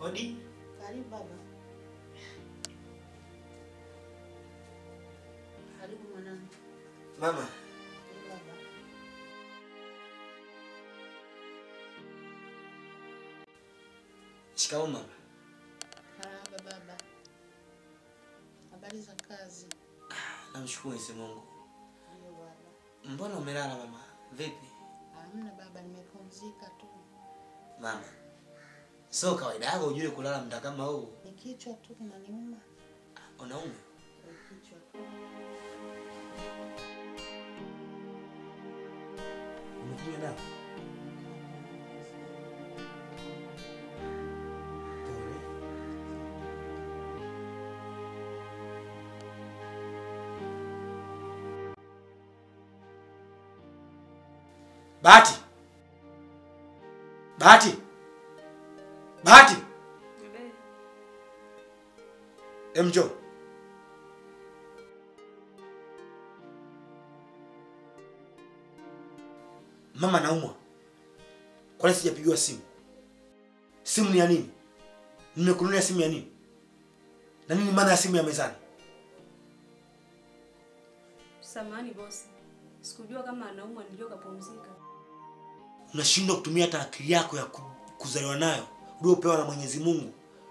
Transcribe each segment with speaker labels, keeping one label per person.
Speaker 1: Hodi.
Speaker 2: Karibu baba. Karibu mwanangu.
Speaker 1: Mama,
Speaker 2: Karibu baba.
Speaker 1: shikamoo mama.
Speaker 2: Marahaba baba. Habari za kazi?
Speaker 1: Namshukuru Mwenyezi Mungu.
Speaker 2: Ndio baba.
Speaker 1: Mbona umelala mama? Vipi?
Speaker 2: Hamna baba, nimepumzika tu.
Speaker 1: Mama. Sio kawaida yako ujue kulala muda kama huu.
Speaker 2: Ni kichwa tu kinaniuma.
Speaker 1: Unauma?
Speaker 2: Ni kichwa tu.
Speaker 1: Umekunywa dawa? Pole. Bahati. Bahati. Bahati. Em njoo. Mama naumwa. Kwani sijapigiwa simu? Simu ni ya nini? Nimekununulia simu ya nini? Na nini maana ya simu ya mezani?
Speaker 3: Samahani bosi, sikujua kama anaumwa, nilijua kapumzika.
Speaker 1: Unashindwa kutumia hata akili yako ya ku- kuzaliwa nayo uliopewa na Mwenyezi Mungu.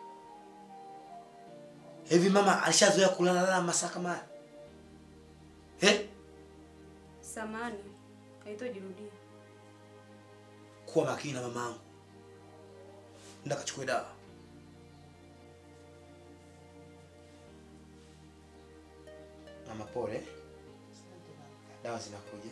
Speaker 1: Hivi mama alishazoea kulala lala masaa kama haya? Eh?
Speaker 3: Samahani, haitojirudia.
Speaker 1: Kuwa makini na mamangu. Nenda kachukue dawa. Mama pole.
Speaker 2: Asante baba.
Speaker 1: Dawa zinakuja.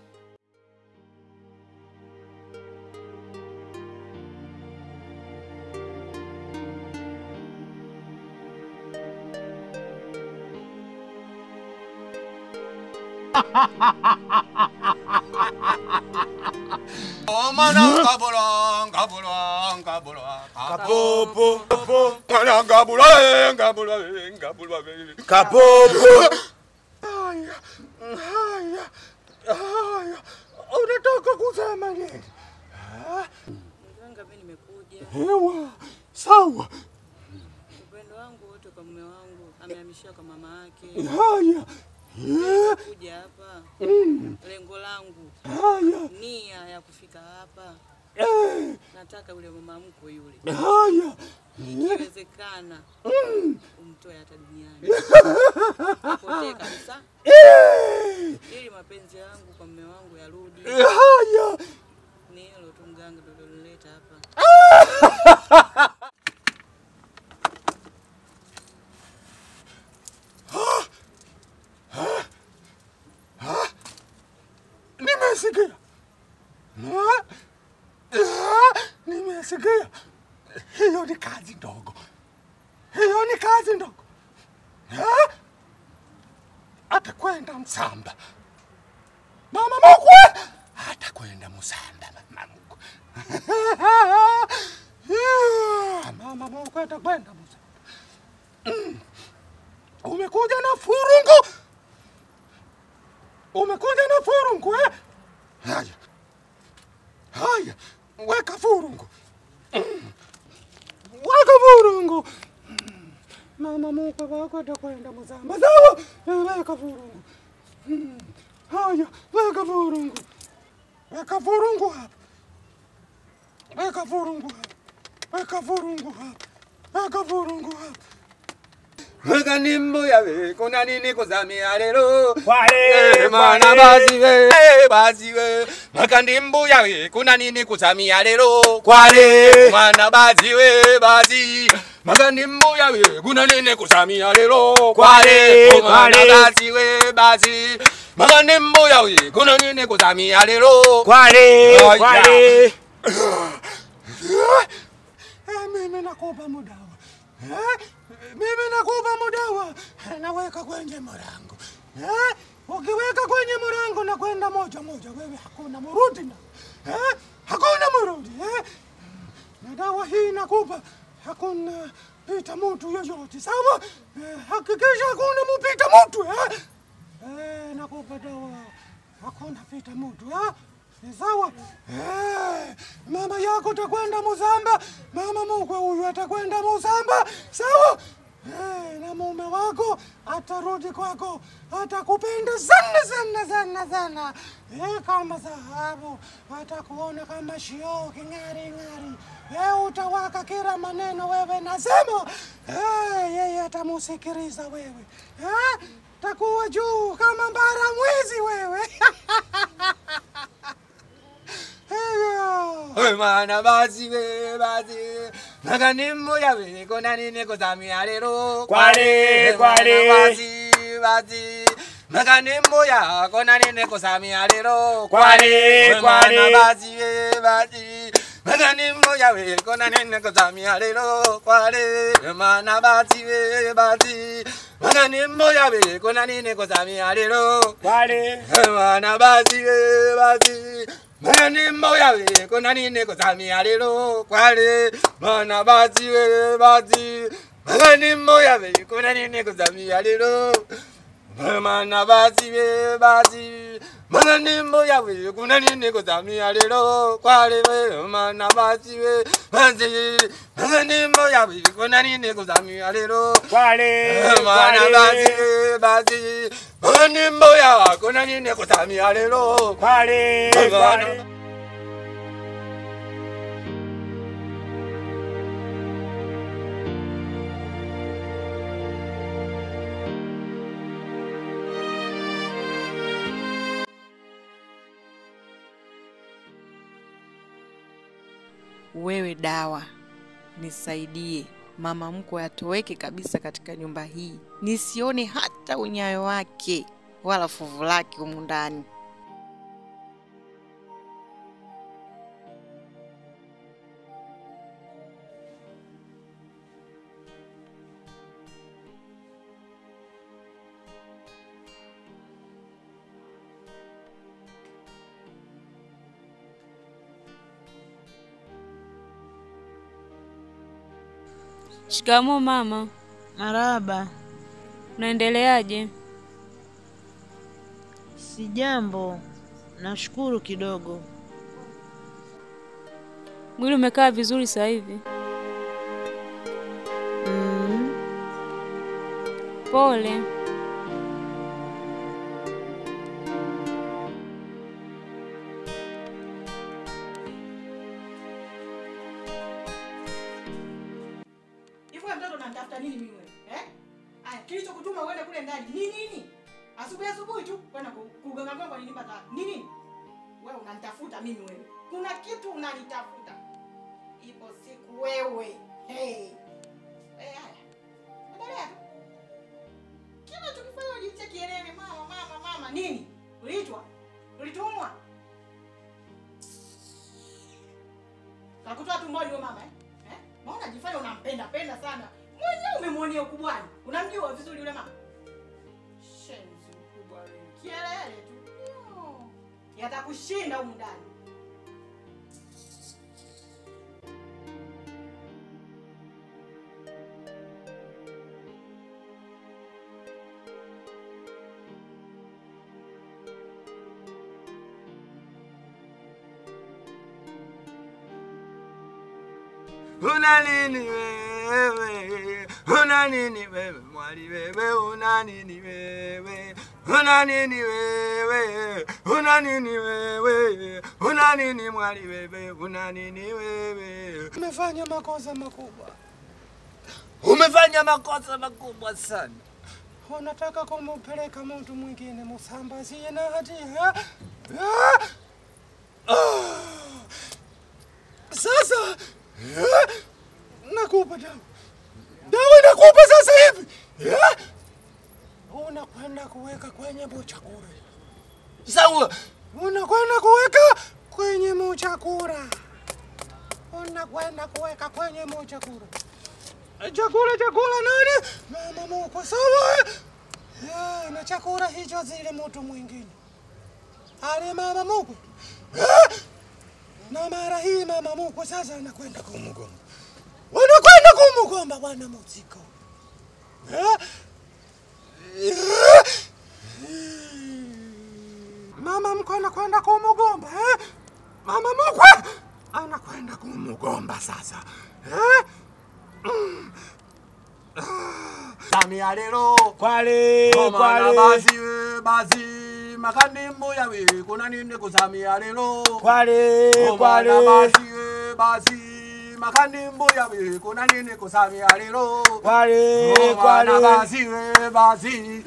Speaker 4: Omana kabula, kabula, kabula,
Speaker 1: Kapopo, kapopo,
Speaker 4: Mwana kabula, eh, kabula, eh, kabula, eh.
Speaker 1: kapopo.
Speaker 4: Haya, haya, haya. Unataka kusema nini?
Speaker 5: Mganga, mimi nimekuja.
Speaker 4: Hewa, sawa.
Speaker 5: Upendo wangu wote kwa mume wangu amehamishia kwa mama yake.
Speaker 4: Haya, eh,
Speaker 5: Kuja hapa,
Speaker 4: mm,
Speaker 5: lengo langu,
Speaker 4: haya,
Speaker 5: nia ya kufika hapa,
Speaker 4: eh,
Speaker 5: nataka yule mama mkwe yule,
Speaker 4: haya.
Speaker 5: ikiwezekana
Speaker 4: Mm,
Speaker 5: umtoe hata duniani, apotee kabisa,
Speaker 4: eh,
Speaker 5: ili mapenzi yangu kwa mume wangu yarudi.
Speaker 4: haya.
Speaker 5: Ni hilo tu mganga, ndio lilileta hapa.
Speaker 4: Nimesikia. Ah, ah, Nimesikia. Hiyo ni kazi ndogo. Hiyo ni kazi ndogo. Ah, Atakwenda Msamba. Mama mkwe atakwenda Msamba mama mkwe. Ah, Mama mkwe atakwenda Msamba. Mm. Umekuja na furungu. Umekuja na furungu eh? Haya. Haya, weka furungu. Mm. Weka furungu. Mm. Mama mkwe wako atakwenda Mzamba. Sawa? Eh, Weka furungu. Mm. Haya, weka furungu. Weka furungu hapa. Weka furungu hapa. Weka furungu hapa. Weka furungu hapa. Weka nimbo yawe kuna nini kuzamia lero
Speaker 6: Kwale,
Speaker 4: mwana
Speaker 6: kwale.
Speaker 4: basi we basi we weka ndimbo yawe kuna nini kuzamia lero
Speaker 6: Kwale.
Speaker 4: mwana basi we basi weka ndimbo yawe kuna nini kuzamia lero
Speaker 6: Kwale,
Speaker 4: mwana
Speaker 6: kwale.
Speaker 4: basi we basi weka ndimbo yawe kuna nini kuzamia lero
Speaker 6: Kwale,
Speaker 4: Haya.
Speaker 6: kwale.
Speaker 4: Eh, mimi nakupa mudawa eh? Mimi nakupa mudawa naweka kwenye mlango eh? Ukiweka kwenye mlango na kwenda moja moja, wewe hakuna murudi na eh? Hakuna murudi eh? Na dawa hii nakupa hakuna pita mtu yoyote, sawa? Eh, hakikisha hakuna mupita mtu eh? Eh, nakupa dawa hakuna pita mtu eh? Ni sawa? Eh, mama yako atakwenda Muzamba, mama mkwe huyu atakwenda Muzamba, sawa? Eh, na mume wako atarudi kwako, atakupenda sana sana sana sana, eh, kama dhahabu, atakuona kama shioo king'ari ng'ari, eh, utawaka kila maneno wewe nasema, eh, yeye atamusikiliza wewe, eh, takuwa juu kama mbara mwezi wewe Eyo.
Speaker 6: We mwana basi we basi Nagani mmoja we kona nini kuzamia lero
Speaker 1: Kwale, kwale.
Speaker 6: Mwana basi basi Nagani mmoja kona nini kuzamia lero
Speaker 1: Kwale,
Speaker 6: We
Speaker 1: kwale.
Speaker 6: mwana basi we basi Nagani mmoja we kona nini kuzamia lero kwale We mwana basi we basi Nagani mmoja we kona nini kuzamia lero
Speaker 1: Kwale.
Speaker 6: mwana basi we basi mani mmoya we kona nini kuzamia lero kwale mwana basi we basi mani mmoya we kona nini kuzamia lero mwana basi we basi mani mmoya we kona nini kuzamia lero kwale we mwana basi we basi mani mmoya we kona nini kuzamia lero
Speaker 1: Kwale.
Speaker 6: mwana basi basi mani mmoya kona nini kuzamia lero
Speaker 1: Kwale.
Speaker 6: Kwale.
Speaker 7: Wewe dawa, nisaidie mama mkwe atoweke kabisa katika nyumba hii, nisione hata unyayo wake wala fuvu lake humu ndani.
Speaker 3: Shikamoo mama,
Speaker 2: Maraba,
Speaker 3: unaendeleaje?
Speaker 2: si jambo. Nashukuru kidogo.
Speaker 3: Mwili umekaa vizuri sasa hivi?
Speaker 2: Mm,
Speaker 3: Pole.
Speaker 8: Hivyo wewe mtoto unanitafuta nini mimi wewe? Eh? Aya, kilichokutuma uende kule ndani ni nini? Asubuhi asubuhi tu kwenda ku- kugonga gonga ni nyumba za ni nini? Wewe unanitafuta mimi wewe. Kuna kitu unanitafuta. Ipo siku wewe. Hey. Eh, haya. Endelea tu. Kila tukifanya ujitie kielele mama mama mama nini? Uliitwa? Ulitumwa? Nakutoa tumboni wewe mama eh? Eh? Mbona unajifanya unampenda penda sana? Mwenyewe umemwonea ukubwani. Unamjua vizuri yule mama? Shenzi mkubwa wewe. Kielele tu. Yo. Yatakushinda humu ndani.
Speaker 6: Una nini wewe? Una nini wewe? Mwali wewe una nini wewe? Una nini wewe? Una nini wewe? Una nini mwali wewe? Una nini wewe?
Speaker 4: Umefanya makosa makubwa,
Speaker 6: Umefanya makosa makubwa sana.
Speaker 4: unataka kumpeleka mtu mwingine musambazie na hatia. Ah! Ah! Sasa ah, nakupa dawa, dawa nakupa sasa hivi. Ah! Unakwenda kuweka kwenye buchakura,
Speaker 6: Sawa.
Speaker 4: unakwenda kuweka kwenye muchakura, unakwenda kuweka kwenye muchakura. Chakula chakula nani? Mama mkwe sawa? Eh, na chakula hicho zile mtu mwingine. Ale mama mkwe. Eh, Na mara hii mama mkwe sasa anakwenda kumgomba. Wanakwenda kumgomba bwana muziko. Eh? Eh? Mama mkwe anakwenda kumgomba eh? mama mkwe anakwenda kumgomba sasa eh? Mm. Ah, Samia lero
Speaker 6: Kwale,
Speaker 4: Omwana
Speaker 6: kwale,
Speaker 4: bazi we bazi makani mbuya we kuna nini kusamia lero
Speaker 6: kwale,
Speaker 4: Omwana
Speaker 6: kwale,
Speaker 4: bazi we bazi makani mbuya we kuna nini kusamia lero
Speaker 6: kwale,
Speaker 4: Omwana
Speaker 6: kwale.
Speaker 4: bazi we bazi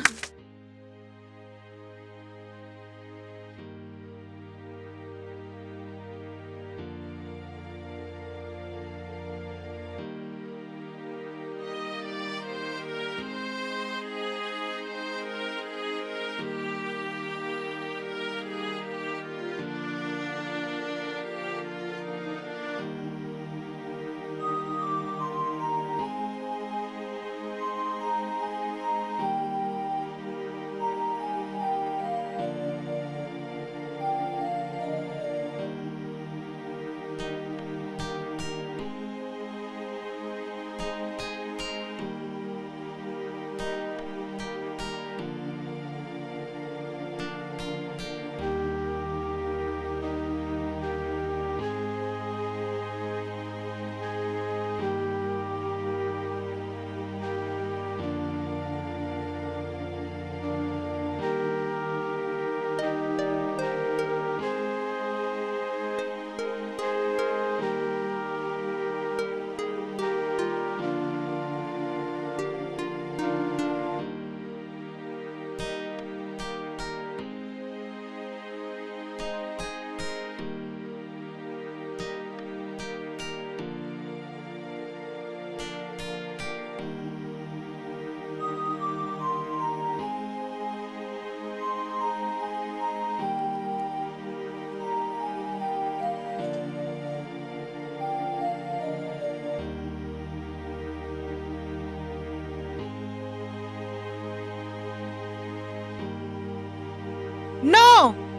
Speaker 7: No!